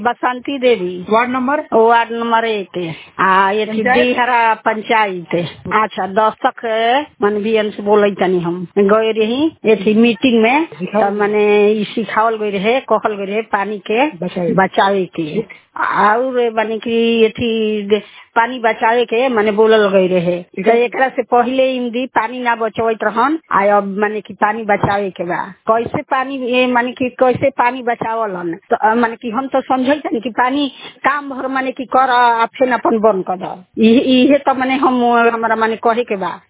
बसंती Devi ward number ward number एक आ ये थी पंचायत? बिहरा पंचायत अच्छा दस्तक मन भी से बोले तनी हम गए रही ये थी मीटिंग में सिखावल तब मने ई सिखावल गई रहे कहल गई रहे पानी के बचावे। बचावे के और माने कि ये थी दे- पानी बचावे के माने बोलल गई रहे तो एकरा से पहले हिंदी पानी ना बचवत रहन आ अब माने कि पानी बचावे के बा कैसे पानी ये माने कि कैसे पानी बचावल हन तो अ, माने कि हम तो समझे तनी कि पानी काम भर माने कि कर आ फिर अपन बंद कर द इहे इहे तो माने हम हमारा माने कहे के बा